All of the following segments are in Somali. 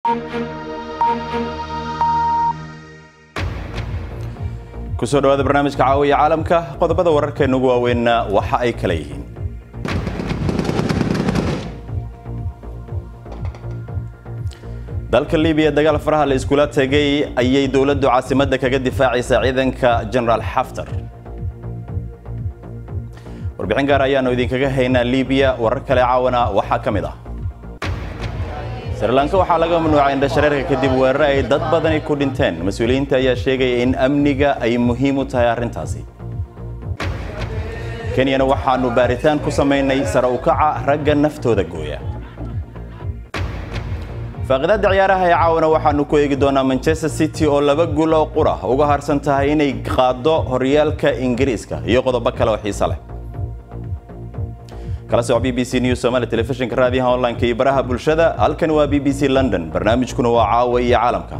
kusoo dhawaada barnaamijka caawiya caalamka qodobada wararkeena ugu waaweynna waxa ay kala yihiin dalka libiya dagaal faraha la iskula tegay ayay dowladdu caasimadda kaga difaacaysaa ciidanka genaraal xaftar warbixin gaar ayaanu idinkaga haynaa libiya warar kale caawana waxaa ka mid ah srilanka waxaa laga mamnuucay indhashareerka kadib weerare ay dad badani ku dhinteen mas-uuliyiinta ayaa sheegaya in amniga ay muhiim u tahay arrintaasi kenyana waxaanu baaritaan ku samaynay sare u kaca ragga naftooda gooya faaqidaadda ciyaaraha ee caawana waxaanu ku eegi doonaa manchester city oo laba guul oo qura uga harsan tahay inay qaaddo horyaalka ingiriiska iyo qodobo kale oo xiise leh kala soco b b c news somali telefishinka raadiyaha online-ka iyo baraha bulshada halkan waa b b c london barnaamijkuna waa caawa iyo caalamka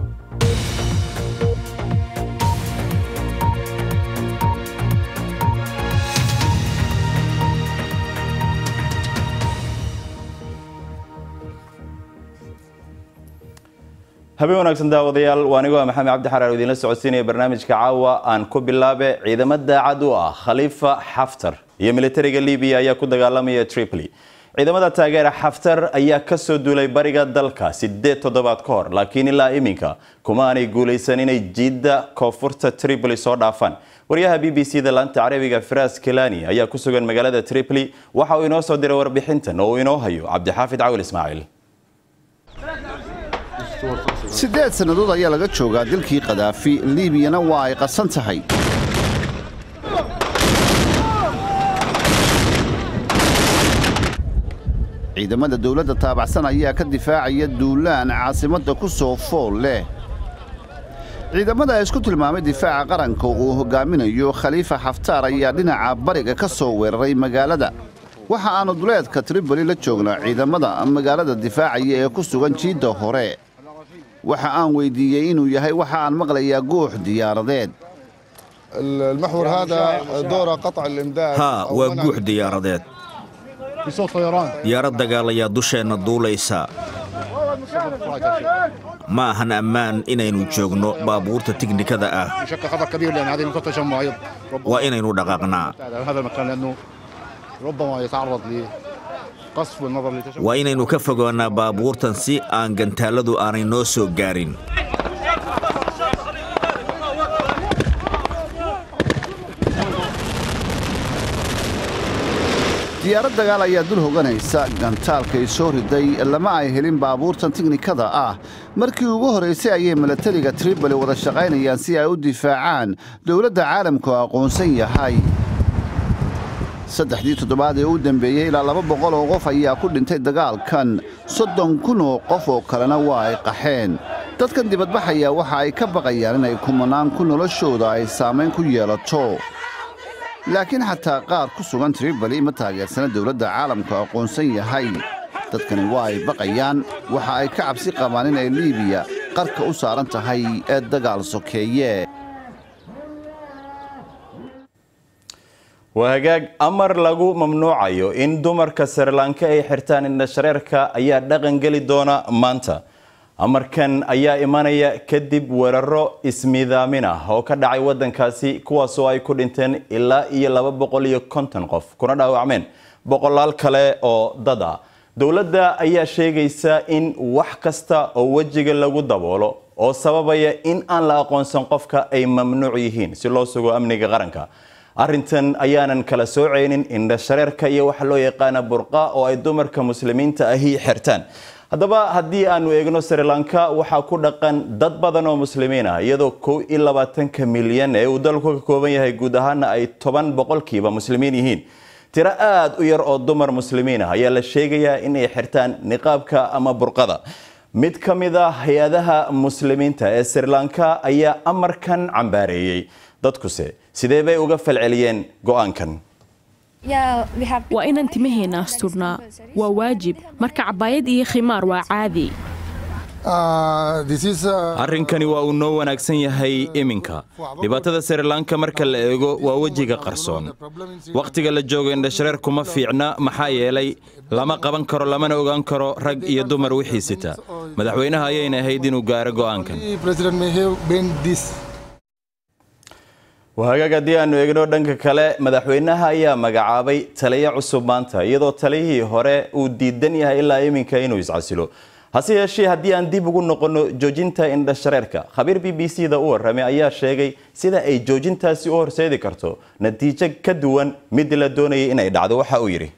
habeen wanaagsan daawadayaal waa anigo maxamed cabdi xaraar oo idinla socodsiinaya barnaamijka caawa aan ku bilaabe ciidamo daacad u ah khaliifa xaftar iyo militariga libiya ayaa ku dagaalamaya tripoli ciidamada taageera xaftar ayaa kasoo duulay bariga dalka sideed toddobaad ka hor laakiin ilaa iminka kuma aanay guulaysan inay jiidda koonfurta tripoli soo dhaafaan waryaha b b c da laanta carabiga firas kelani ayaa ku sugan magaalada tripoli waxa uu inoo soo diray warbixintan oo uu inoo hayo cabdixaafid cawil ismaaciil siddeed sannadood ayaa laga joogaa dalkii kadaafi liibiyana waa ay qasan tahay ciidamada dawladda taabacsan ayaa ka difaacaya duulaan caasimadda ku soo fool leh ciidamada isku tilmaamay difaaca qaranka uu hoggaaminayo khaliifa xaftaar ayaa dhinaca bariga ka soo weeraray magaalada waxa aannu duleedka triboli la joognaa ciidamada magaalada difaacaya ee ku sugan jiidda hore waxa aan weyddiiyey inuu yahay waxa aan maqlayaa guux diyaaradeed haa waa guux diyaaradeed diyaarad dagaal ayaa dusheenna duulaysa ma ahan ammaan inaynu joogno baabuurta tiknikada ah waa inaynu dhaqaaqnaa waa inaynu ka fogaannaa baabuurtan si aan gantaalladu aanay noo soo gaarin diyaarad dagaal ayaa dul hoganaysa gantaalkay soo riday lama ay helin baabuurtan tiknikada ah markii ugu horraysay ayay milatariga triboli wada shaqaynayaan si ay u difaacaan dowladda caalamku aqoonsan yahay saddexdii toddobaad ee u dembeeyey ilaa laba boqol oo qof ayaa ku dhintay dagaalkan soddon kun oo qof oo kalena waa ay qaxeen dadkan dibadbaxaya waxa ay ka baqayaan inay kumanaan ku noloshooda ay saamayn ku yeelato laakiin xataa qaar ku sugan triboli ma taageersana dowladda caalamku aqoonsan yahay dadkani waa ay baqayaan waxa ay ka cabsi qabaan inay liibiya qarka u saaran tahay ee dagaal sokeeye waa hagaag amar lagu mamnuucayo in dumarka srilanka ay xirtaan indhashareerka ayaa dhaqan geli doona maanta amarkan ayaa imanaya kadib weeraro ismidaamin ah oo ka dhacay wadankaasi kuwaasoo ay ku dhinteen ilaa iyo laba boqol iyo konton qof kuna dhaawacmeen boqolaal kale oo dad ah dowladda ayaa sheegaysa in wax kasta oo wejiga lagu daboolo oo sababaya in aan la aqoonsan qofka ay mamnuuc yihiin si loo sugo amniga qaranka arrintan ayaanan kala soocaynin indhashareerka iyo waxa loo yaqaana burqa oo ay dumarka muslimiinta ahi xirtaan haddaba haddii aanu eegno srilanka waxaa ku dhaqan dad badan oo muslimiin ah iyadoo kow iyo labaatanka milyan ee uu dalku ka kooban yahay guud ahaana ay toban boqolkiiba muslimiin yihiin tiro aada u yar oo dumar muslimiin ah ayaa la sheegayaa in ay xirtaan niqaabka ama burqada mid ka mid a hay-adaha muslimiinta ee srilanka ayaa amarkan cambaareeyey dadkuse sidee bay uga falceliyeen go-aankan waa inaan timaheena asturnaa waa waajib marka cabaayad iyo khimaar waa caadi arrinkani waa uu noo wanaagsan yahay iminka dhibaatada srilanka marka la eego waa wejiga qarsoon wakhtiga la joogo indhashareer kuma fiicna maxaa yeelay lama qaban karo lamana ogaan karo rag iyo dumar wixii sita madaxweynaha ayayna ahayd inuu gaaro go'aankan wahagaag haddii aanu eegno dhanka kale madaxweynaha ayaa magacaabay taliyo cusub maanta iyadoo taliyihii hore uu diidan yahay ilaa iminka inuu iscasilo hase yeeshee haddii aan dib ugu noqonno joojinta indhashareerka khabiir b b c da u warramay ayaa sheegay sida ay joojintaasi u horseedi karto natiijo ka duwan mid la doonayay inay dhacdo waxa uu yidhi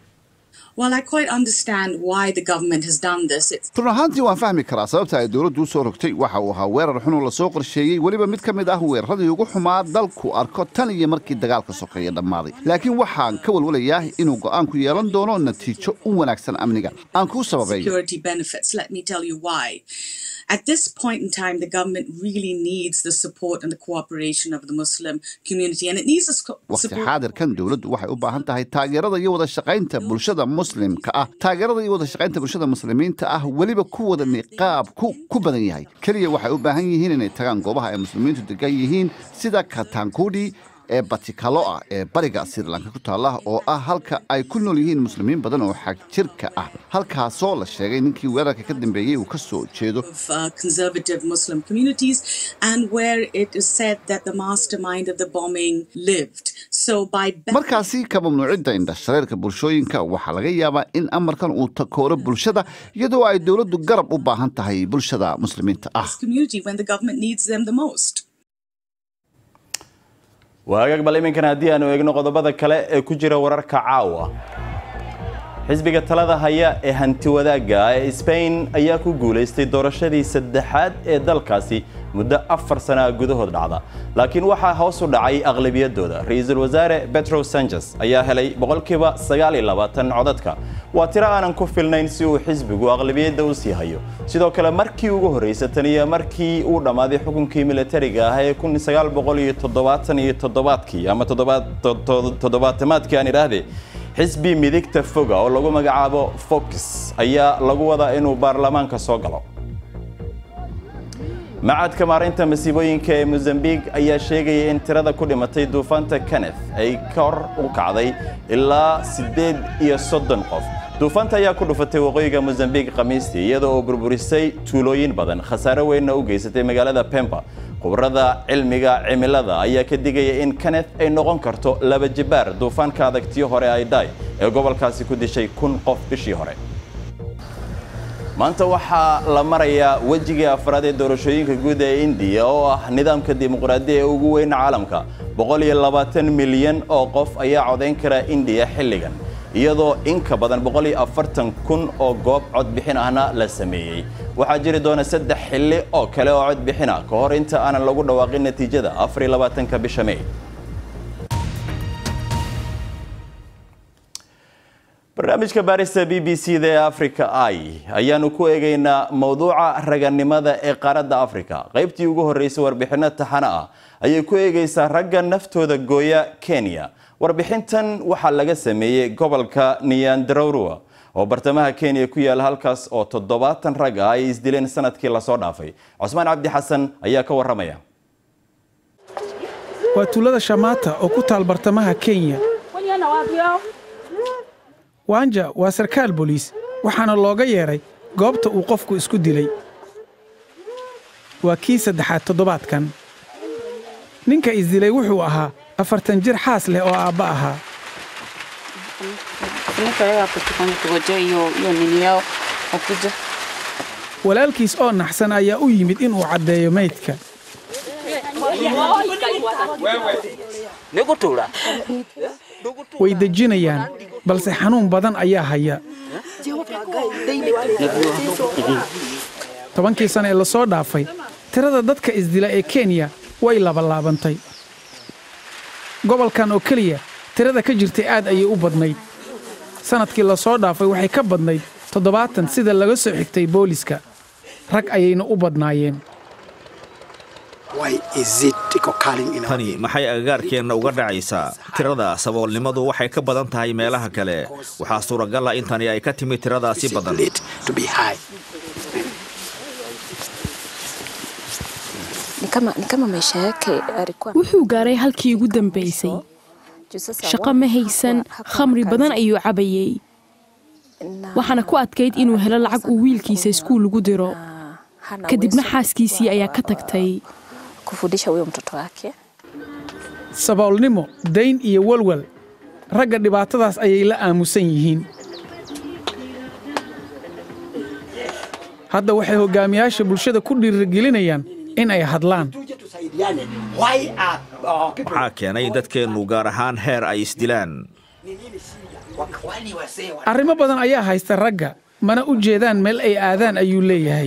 run ahaantii waan fahmi karaa sababta ay dowladdu u soo rogtay waxa uu ahaa weerar xunoo lasoo qorsheeyey weliba mid ka mid ah weeraradii ugu xumaa dalku arko tan iyo markii dagaalka sokeeye dhammaaday laakiin waxaan ka walwalayaa inuu go'aanku yeelan doono natiijo u wanaagsan amniga aan kuu sababeeyo At this point in time, the government really needs the support and the cooperation of the Muslim community, and it needs the waqti xaadirkan dowladdu waxay u baahan tahay taageerada iyo wada shaqaynta bulshada muslimka ah taageerada iyo wada shaqaynta bulshada muslimiinta ah weliba kuwada niqaabku ku badan yahay keliya waxay u baahan yihiin inay tagaan goobaha ay muslimiintu degan yihiin sida katankudi ee batikaloa ee bariga srilanka ku taalla oo ah halka ay ku nool yihiin muslimiin badan oo xag jirka ah halkaasoo la sheegay ninkii weerarka ka dambeeyey uu ka soo jeedo markaasi ka mamnuucidda indhashareerka bulshooyinka waxaa laga yaabaa in amarkan uu takooro bulshada iyadoo ay dowladdu garab u baahan tahay bulshada muslimiinta ah waagaag bal iminkan haddii aanu eegno qodobada kale ee ku jira wararka caawa xisbiga talada haya ee hanti wadaagga ee sbain ayaa ku guulaystay doorashadii saddexaad ee dalkaasi muddo afar sana gudahood dhacda laakiin waxaa hoos u dhacay aqlabiyadooda ra-iisul wasaare betro sanchez ayaa helay boqolkiiba codadka waa tiro aanan ku filnayn si uu xisbigu aqlabiyadda u sii hayo sidoo kale markii ugu horraysa tan iyo markii uu dhammaaday xukunkii militariga ah ee kii ama toddobaatamaadkii aan idhaahdee xisbi midigta foga oo lagu magacaabo fox ayaa lagu wadaa inuu baarlamaanka soo galo macadka maarinta masiibooyinka ee mozambique ayaa sheegaya in tirada ku dhimatay duufaanta kenneth ay kor u kacday ilaa siddeed iyo soddon qof duufaanta ayaa ku dhufatay waqooyiga mozambique khamiistii iyada oo burburisay tuulooyin badan khasaare weynna u geysatay magaalada pemba khubarada cilmiga cimilada ayaa ka digaya in kenneth ay noqon karto laba jibaar duufaanka adagtiyo hore aidai ee gobolkaasi ku dishay kun qof bishii hore maanta waxaa la marayaa wejigii afraad ee doorashooyinka guud ee indiya oo ah nidaamka dimuqraadiya ee ugu weyn caalamka boqol iyo labaatan milyan oo qof ayaa codayn kara indiya xilligan iyadoo in ka badan boqol iyo afartan kun oo goob codbixin ahna la sameeyey waxaa jiri doona saddex xilli oo kale oo codbixina ka hor inta aanan lagu dhawaaqin natiijada afar iyo labaatanka bisha may barnaamijka baarista b b c da ee africa i ayaanu ku eegaynaa mowduuca raganimada ee qaaradda africa qaybtii ugu horreysay warbixinno taxano ah ayay ku eegaysaa ragga naftooda gooya kenya warbixintan waxaa laga sameeyey gobolka niyandarowrua oo bartamaha kenya ku yaala halkaas oo toddobaatan rag ah ay isdileen sanadkii lasoo dhaafay cusmaan cabdi xasan ayaa ka warramaya waa tuulada shamaata oo ku taal bartamaha kenya wanja waa sarkaal boliis waxaana looga yeedhay goobta uu qofku isku dilay waa kii saddexaad toddobaadkan ninka isdilay wuxuu ahaa afartan jir xaas leh oo aabba ahaa walaalkiis oo naxsan ayaa u yimid inuu caddeeyo maydka way dejinayaan balse xanuun badan ayaa haya tobankii sana ee lasoo dhaafay tirada dadka isdila ee kenya way labalaabantay gobolkan oo keliya tirada ka jirtay aad ayay u badnayd sannadkii lasoo dhaafay waxay ka badnayd toddobaatan sida laga soo xigtay booliska rag ayayna u badnaayeen tani maxay agagaarkeenna uga dhacaysaa tirada saboolnimadu waxay ka badan tahay meelaha kale waxaa suuragal ah in tani ay ka timid tiradaasi badan wuxuu gaaray halkii ugu dambaysay shaqo ma haysan khamri badan ayuu cabayey waxaana ku adkayd inuu helo lacag uu wiilkiisa iskuul ugu diro kadibna xaaskiisii ayaa ka tagtay saboolnimo dayn iyo walwal ragga dhibaatadaas ayay la aamusan yihiin hadda waxay hoggaamiyaasha bulshada ku dhiirigelinayaan in ay hadlaan waxaa keenay in dadkeennu gaar ahaan heer ay isdilaan arrimo badan ayaa haysta ragga mana u jeedaan meel ay aadaan ayuu leeyahay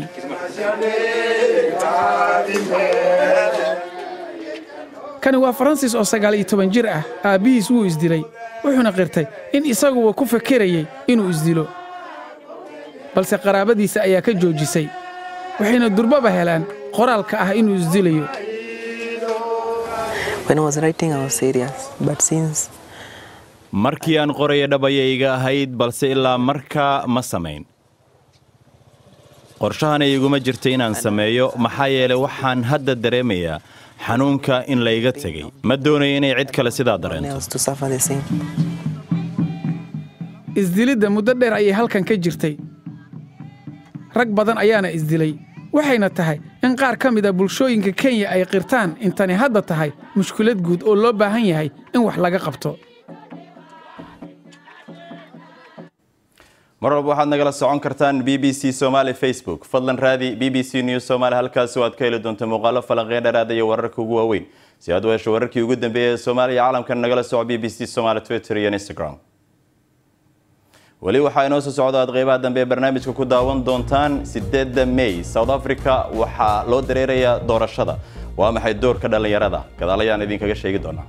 kani waa faransis oo sagaal iyo toban jir ah aabbihiis wuu isdilay wuxuuna qirtay in isaguba ku fakerayey inuu isdilo balse qaraabadiisa ayaa ka joojisay waxayna durbaba helaan qoraalka ah inuu isdilayo markii aan qoraya dhabayayga ahayd balse ilaa markaa ma samayn qorshahana iguma jirta inaan sameeyo maxaa yeelay waxaan hadda dareemayaa xanuunka in layga tegey ma doonayo inay cid kale sidaa dareento isdilidda muddo dheer ayay halkan ka jirtay rag badan ayaana isdilay waxayna tahay in qaar ka mid a bulshooyinka kenya ay qirtaan intani hadda tahay mushkilad guud oo loo baahan yahay in wax laga qabto mar walba waxaad nagala socon kartaan b b c somaali facebook fadlan raadi b b c news somaali halkaasi oo aad ka heli doonto muuqaalo falanqee dheeraada iyo wararka ugu waaweyn si aad u hesho wararkii ugu dambeeyay ee soomaaliya caalamkan nagala soco b b c somaali twitter iyo instagram weli waxaa inoo soo socda aad qeybaha dambe ee barnaamijka ku daawan doontaan sideedda may south africa waxaa loo dareerayaa doorashada waa maxay doorka dhallinyarada gadaal ayaan idinkaga sheegi doonaa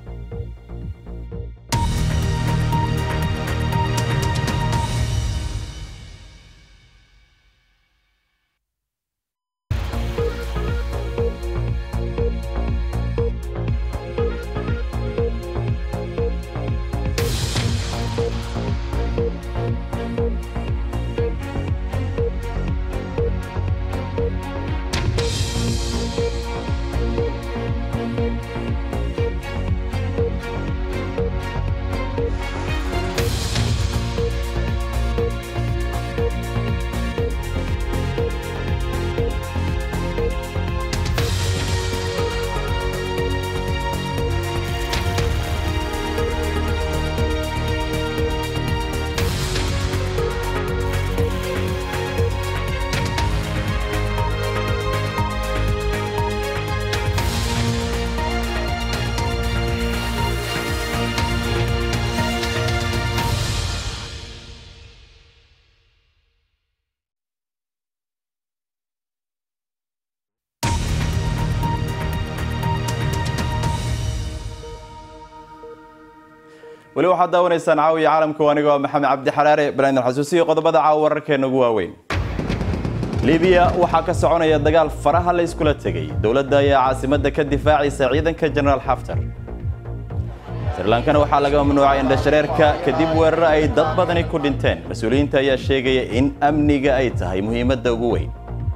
weli waxaad daawanaysaan caawiya caalamka aniga waa maxamed cabdi xaraare banaadin xasuusiyo qodobada caawa wararkeena ugu waaweyn libiya waxaa ka soconaya dagaal faraha la iskula tegay dowladda ayaa caasimadda ka difaacaysa ciidanka jenaraal xaftar sirlankana waxaa laga mamnuucay indhashareerka kadib weeraro ay dad badani ku dhinteen mas-uuliyiinta ayaa sheegaya in amniga ay tahay muhiimadda ugu weyn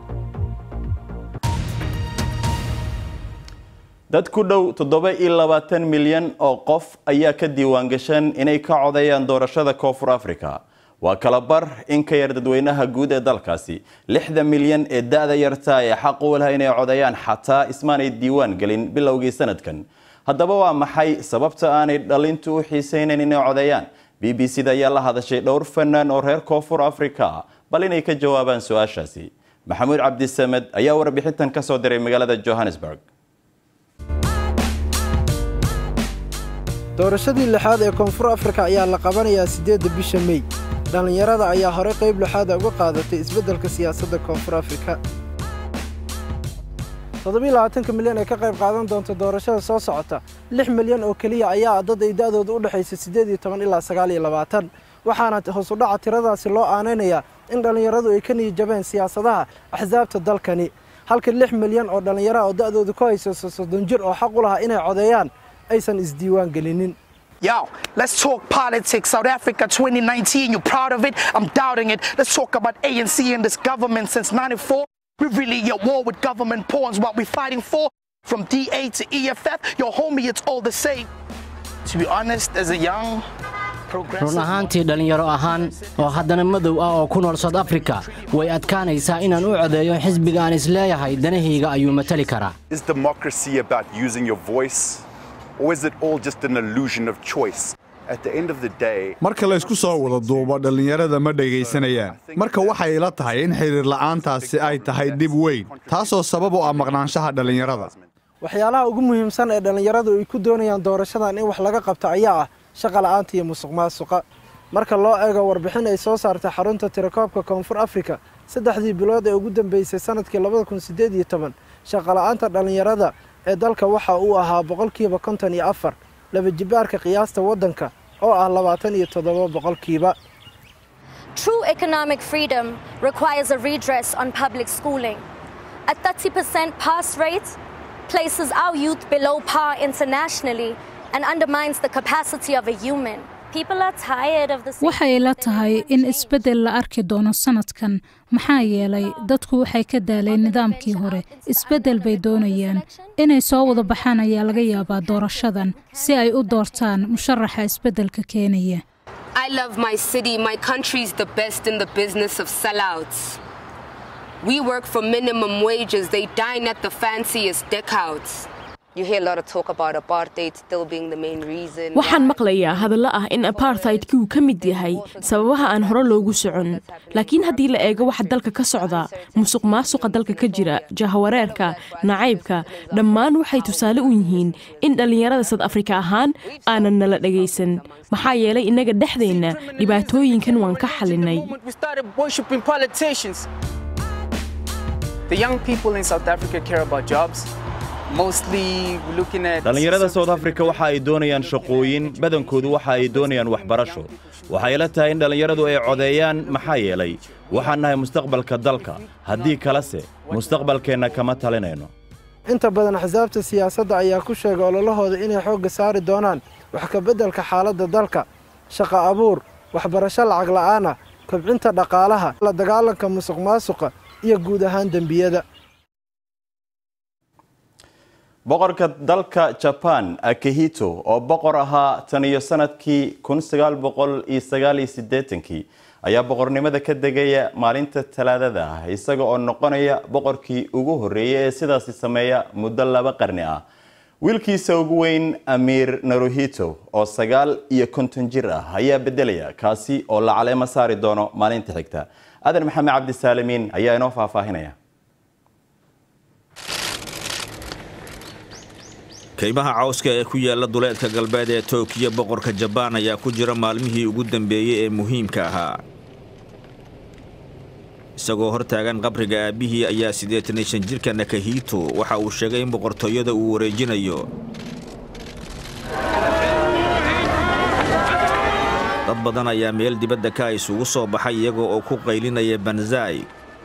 dad ku dhow toddoba iyo labaatan milyan oo qof ayaa ka diiwaan gashan inay ka codeeyaan doorashada koonfur africa waa kala bar in ka yar dadweynaha guud ee dalkaasi lixda milyan ee da-da yarta ee xaq u laha inay codeeyaan xataa ismaanay diiwaan gelin bilowgii sanadkan haddaba waa maxay sababta aanay dhalintu u xiisaynayn inay codeeyaan b b c da ayaa la hadashay dhowr fanaan oo reer koonfur africa bal inay ka jawaabaan su-aashaasi maxamuud cabdisamed ayaa warbixintan ka soo diray magaalada johannesburg doorashadii lixaad ee koonfur afrika ayaa la qabanayaa siddeedda bisha mey dhallinyarada ayaa horey qayb lixaada uga qaadatay isbeddelka siyaasadda koonfur afrika toddobiiy labaatanka milyan ee ka qayb qaadan doonta doorashada soo socota lix milyan oo keliya ayaa dad ay da'dooda u dhexaysa siddeed iyo toban ilaa sagaal iyo labaatan waxaana hoos u dhaca tiradaasi loo aanaynayaa in dhallinyaradu ay ka niyijabeen siyaasadaha axsaabta dalkani halka lix milyan oo dhallinyaraha oo da'dooda ku haysayso soddon jir oo xaq u lahaa inay codeeyaan aysan isdiiwaan gelinin Yo, let's talk politics. South Africa 2019, you're proud of it? I'm doubting it. Let's talk about ANC and this government since 94. We're really at war with government pawns. What we're fighting for From DA to EFF, yo, homie, it's all the same. To be honest, as a young run ahaantii dhallinyaro ahaan oo haddana madow ah oo ku nool south africa way adkaanaysaa inaan u codeeyo xisbiga aan isleeyahay danahayga ayuu matali karaa Is democracy about using your voice, or is it all just an illusion of choice? At the end of the day, marka la isku soo wada duubo dhallinyarada ma dhegaysanayaan marka waxay ila tahay in xidhiir la'aantaasi ay tahay dhib weyn taasoo sabab u ah maqnaanshaha dhallinyarada waxyaalaha ugu muhiimsan ee dhallinyaradu ay ku doonayaan doorashadan in wax laga qabto ayaa ah shaqa la'aanta iyo musuq maasuqa marka loo eego warbixin ay soo saartay xarunta tirakoobka koonfur afrika saddexdii bilood ee ugu dambeysay sanadkii labada kun siddeed iyo toban shaqa la'aanta dhallinyarada ee dalka waxa uu ahaa boqolkiiba konton iyo afar laba jibaarka qiyaasta waddanka oo ah labaatan iyo toddoba boqolkiiba True economic freedom requires a redress on public schooling. A 30% pass rate places our youth below par internationally and undermines the capacity of a human. People are tired of the waxay la tahay in isbeddel la arki doono sanadkan maxaa yeelay dadku waxay ka daaleen nidaamkii hore isbeddel bay doonayaan inay soo wada baxaan ayaa laga yaabaa doorashadan si ay u doortaan musharaxa isbeddelka keenaya I love my city. My country's the best in the business of sellouts. We work for minimum wages. They dine at the fanciest deckouts. You hear a lot of talk about apartheid still being the main reason. waxaan maqlayaa hadallo ah in apartheidkii uu ka mid yahay sababaha aan hore loogu socon laakiin haddii la eego waxa dalka ka socda musuq maasuqa dalka ka jira jahawareerka nacaybka dhammaan waxay tusaale u yihiin in dhallinyarada sad afrika ahaan aanan nala dhagaysan maxaa yeelay innaga dhexdeenna dhibaatooyinkan waan ka xalinay We started worshiping politicians. The young people in South Africa care about jobs. Mostly looking at dhallinyarada south africa waxa ay doonayaan shaqooyin badankoodu waxa ay doonayaan waxbarasho waxay la tahay in dhallinyaradu ay codeeyaan maxaa yeelay waxaan nahay mustaqbalka dalka haddii kalese mustaqbalkeenna kama talinayno inta badan axsaabta siyaasadda ayaa ku sheegay ololahooda inay xoogga saari doonaan wax ka beddelka xaaladda dalka shaqo abuur waxbarasho lacag la'aana kobcinta dhaqaalaha la dagaalanka musuq maasuqa iyo guud ahaan dembiyada boqorka dalka jaban akihito oo boqor ahaa tan iyo sanadkii kii ayaa boqornimada ka degaya maalinta talaadada ah isaga oo noqonaya boqorkii ugu horreeyay ee sidaasi sameeya muddo laba qarni ah wiilkiisa ugu weyn amiir naruhito oo sagaal iyo konton jir ah ayaa bedelaya kaasi oo la caleemo saari doono maalinta xigta adan maxamed cabdisaalimiin ayaa inoo faahfaahinaya kaymaha cawska ee ku yaala duleedka galbeed ee tookiyo boqorka jabaan ayaa ku jira maalmihii ugu dambeeyey ee muhiimka ahaa isagoo hor taagan qabriga aabbihii ayaa siddeetan iyo shan jirka nakahito waxa uu sheegay in boqortooyada uu wareejinayo dad badan ayaa meel dibadda ka isugu soo baxay iyagoo oo ku qaylinaya banzai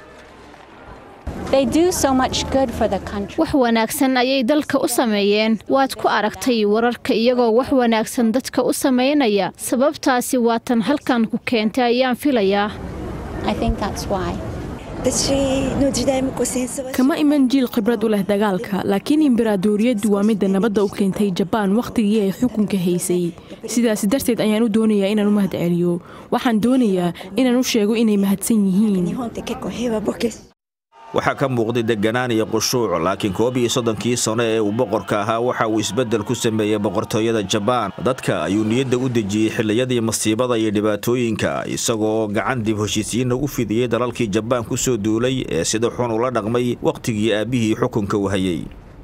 wax wanaagsan ayay dalka u sameeyeen waad ku aragtay wararka iyagoo wax wanaagsan dadka u samaynaya sababtaasi waa tan halkan ku keentay ayaan filayaa kama iman jiil khibrad u leh dagaalka laakiin imberaadoriyaddu waa midda nabadda u keentay jabaan wakhtigii ay xukunka haysay sidaas darteed ayaan u doonayaa inaan u mahad celiyo waxaan doonayaa inaan u sheego inay mahadsan yihiin waxaa ka muuqday deganaan iyo qushuuc laakiin koob iyo soddonkii sano ee uu boqorka ahaa waxa uu isbeddel ku sameeyey boqortooyada jabaan dadka ayuu niyadda u dejiyey xilliyadii masiibada iyo dhibaatooyinka isagoo gacan dib heshiisiinna u fidiyey dalalkii jabaan ku soo duulay ee sida xun ula dhaqmay wakhtigii aabbihii xukunka u hayay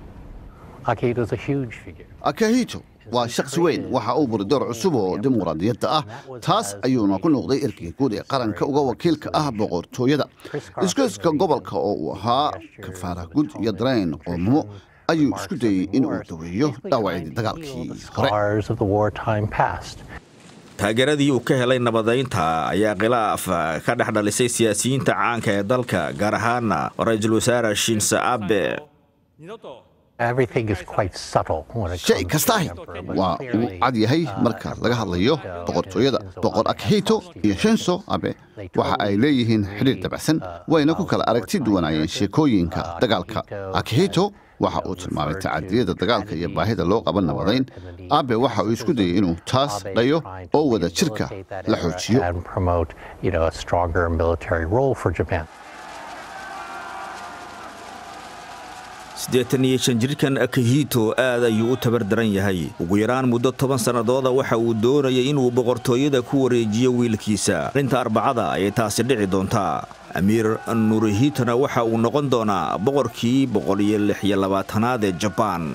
akahito waa shakhsi weyn waxa uu buri door cusub oo dimuqraadiyadda ah taas ayuuna ku noqday erkiga guud ee qaranka uga wakiilka ah boqortooyada iskoyska gobolka oo uu ahaa kafaara gud iyo dareen qoomamo ayuu isku dayey in uu daweeyo dhaawacyadii dagaalkii hore taageeradii uu ka helay nabadaynta ayaa khilaaf ka dhex dhalisay siyaasiyiinta caanka ee dalka gaar ahaana ra-iisul wasaare shinse abe shay kastaahi waa uu cad yahay marka laga hadlayo boqortooyada boqor akhito iyo shenso abe waxa ay leeyihiin xidhiir dabacsan wayna ku kala aragti duwanaayeen sheekooyinka dagaalka akhito waxa uu tilmaamay tacadiyada dagaalka iyo baahida loo qaban nabadayn abe waxa uu isku dayey inuu taas dhayo oo wada jirka la xoojiyo siddeetan iyo shan jirkan akahito aad ayuu u tabar daran yahay ugu yaraan muddo toban sannadooda waxa uu doonayay inuu boqortooyada ku wareejiyo wiilkiisa arrinta arbacada ayay taasi dhici doontaa amiir nurihitana waxa uu noqon doonaa boqorkii boqol iyo lix iyo labaatanaad ee jabaan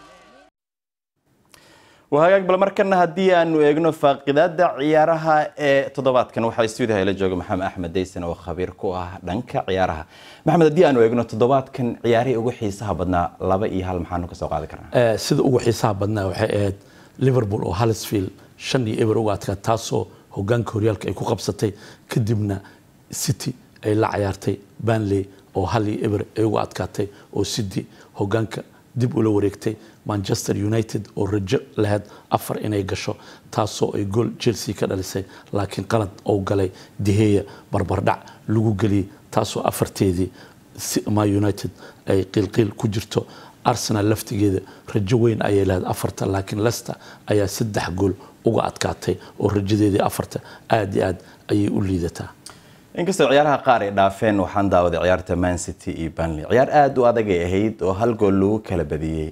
wahagaag bal markana haddii aanu eegno faaqidaada ciyaaraha ee toddobaadkan waxaa stuudiyaha ila jooga maxamed axmed daysan oo khabiir ku ah dhanka ciyaaraha maxamed haddii aanu eegno toddobaadkan ciyaarihii ugu xiisaha badnaa laba iyo hal maxaanu kasoo qaadi karnaa sida ugu xiisaha badnaa waxay ahayd liverpool oo halisfield shan iyo eber uga adkaa taasoo hogaanka horyaalka ay ku qabsatay kadibna city ay la cayaartay banley oo hal iyo eber ay uga adkaatay oo city hogaanka dib ula wareegtay manchester united oo rajo lahayd afar inay gasho taasoo ay gool chelsea ka dhalisay laakiin qalad oo galay diheya barbardhac lagu geliyey taasoo afarteedii ma united ay qiilqiil ku jirto arsenal laftigeeda rajo weyn ayay lahayd afarta laakiin lester ayaa saddex gool uga adkaatay oo rajadeedii afarta aada iyo aad ayay u liidataa inkastoo ciyaaraha qaar ay dhaafeen waxaan daawaday ciyaarta man city iyo banley ciyaar aada u adagay ahayd oo hal gool lagu kala badiyey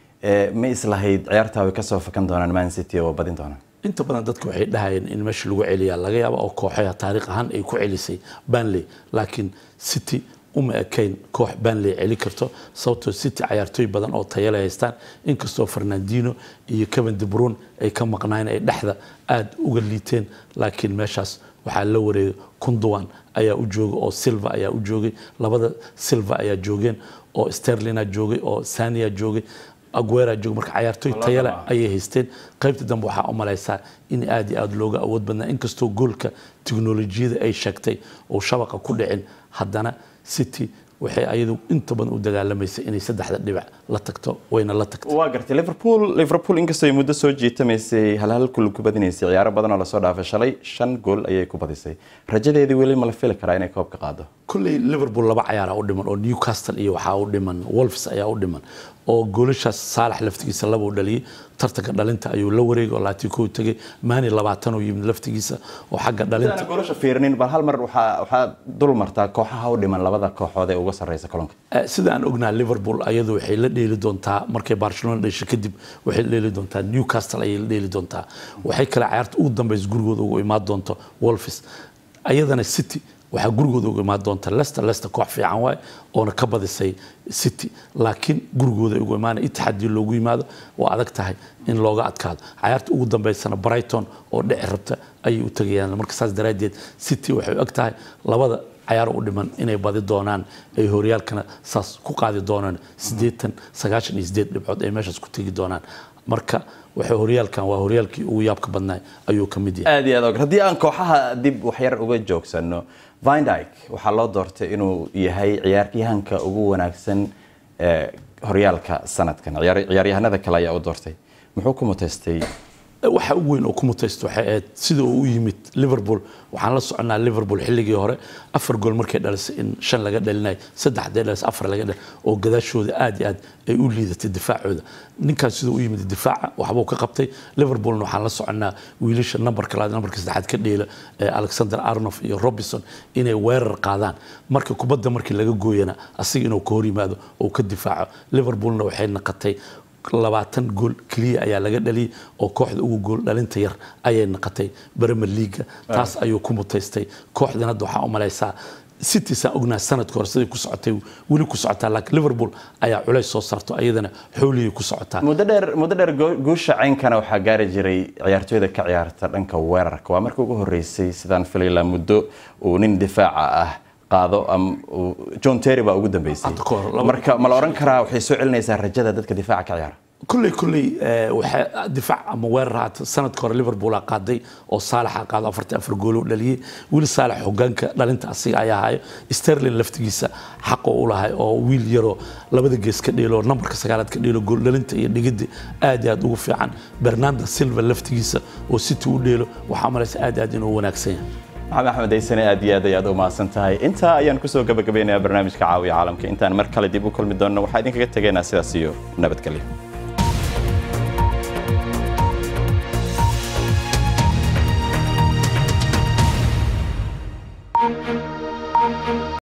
ma islahayd ciyaartaa way kasoo fakan doonaan man city oo badin doonaan inta badan dadku waxay dhahayeen in meesha lagu celiyaa laga yaaba oo kooxaha taariikh ahaan ay ku celisay banley laakiin city uma ekayn koox banley celi karto sababtoo city cayaartooy badan oo tayale haystaan inkastoo fernandino iyo kevin de brune ay ka maqnaayeen ay dhexda aada uga liiteen laakiin meeshaas waxaa la wareegay kunduwan ayaa u joogay oo silva ayaa u joogay labada silva ayaa joogeen oo sterlina joogay oo sania joogay aguera joogay marka cayaartooy tayale ayay haysteen qaybta dambe waxaa u malaysaa in aad iyo aada looga awood badnaa inkastoo goolka tiknolojiyada ay sheegtay oo shabaqa ku dhicin haddana city waxay ayadu inta badan u dagaalamaysay inay saddexda dhibac la tagto wayna la tagtay waa gartay liverpool liverpool inkastoo ay muddo soo jiitamaysay halhal kul ku badinaysay ciyaaro badan oo lasoo dhaafay shalay shan gool ayay ku badisay rajadeedii weli ma la fili karaa inay koobka qaado kolley liverpool laba cayaara u dhiman oo newcastle iyo waxaa u dhiman wolves ayaa u dhiman oo goolashaas saalax laftigiisa laba u dhaliyey tartanka dhalinta ayuu la wareegay oo laatiko tegay maani labaatan oo yimid laftigiisa oo xagga dhalinta goolasha fiirinin bal hal mar waxaa waxaa dul martaa kooxaha u dhiman labada kooxood ee uga sarreysa kolonka sida aan ognaha liverpool ayadu waxay la dheeli doontaa markay barcelona dhesho kadib waxay la dheeli doontaa newcastle ayay la dheeli doontaa waxay kale cayaarta ugu dambeysa gurigooda ugu imaan doonto wolves ayadana city waxaa gurigooda uga imaan doonta lester lester koox fiican waaye oona ka badisay city laakiin gurigooda ugu imaana itixaadii loogu yimaado waa adag tahay in looga adkaado cayaarta ugu dambeysana brighton oo dhici rabta ayay u tegayaan marka saas daraaddeed city waxay og tahay labada cayaar u dhiman inay badi doonaan ay horyaalkana saas ku qaadi doonaan siddeetan sagaashan iyo siddeed dhibcood ay meeshaas ku tegi doonaan marka waxay horyaalkan waa horyaalkii ugu yaabka badnaa ayuu ka mid yahay aad iyo aad og haddii aan kooxaha dib waxyar uga joogsano vindyke waxaa loo doortay inuu yahay ciyaaryahanka ugu wanaagsan ee horyaalka sanadkan ciyaaryahanada kale ayaa u doortay muxuu ku muteystay waxa ugu weyn oo ku mutaysta waxay ahayd sida uu u yimid liverpool waxaan la soconaa liverpool xilligii hore afar gool markay dhalisay in shan laga dhalinayo saddex hadday dhalisay afar laga dhal oo gadaashooda aad iyo aad ay u liidatay difaacooda ninkaas sida u yimid difaaca waxbuu ka qabtay liverpoolna waxaan la soconaa wiilasha nambarka labaad nambarka saddexaad ka dheela alexander arnof iyo robinson inay weerar qaadaan marka kubadda markii laga gooyana asiga inuu ka hor yimaado oo ka difaaco liverpoolna waxay naqatay labaatan gool keliya ayaa laga dhaliyay oo kooxda ugu gool dhalinta yar ayay naqatay bremer leaga taas ayuu ku mutaystay kooxdan hadda waxaa u malaysaa city saa ognaa sanadka hore siday ku socotay weli ku socotaa laakiin liverpool ayaa culays soo saarto ayadana xooliyay ku socotaa muddo dheer muddo dheer guusha caynkana waxaa gaari jiray ciyaartooyda ka ciyaarta dhanka weerarka waa markii ugu horeysay sidaan filayla muddo uu nin difaaca ah qaado john terry baa ugu dambeysay marka ma la oran karaa waxay soo celinaysaa rajada dadka difaaca ka ciyaara kulley kulley waxay difaac ama weerar haata sanadka hore liverpool aa qaaday oo saalaxa qaado afartan afar goolo dhaliyey wili saalax hogaanka dhalinta asiga ayaa hayo sterling laftigiisa xaqo u lahay oo wiil yaroo labada gees ka dheelo nambarka sagaalaad ka dheelo gool dhalinta iyo dhigidda aad iyo aad ugu fiican bernardo silva laftigiisa oo city u dheelo waxaa malaysa aad aad inuu wanaagsan yahay maxamed axmed aysane aad iyo aad ayaad u mahadsan tahay intaa ayaan kusoo gabagabeynayaa barnaamijka caawiya caalamka intaan mar kale dib u kulmi doonno waxaa idinkaga tegaynaa sidaas iyo nabadgelyo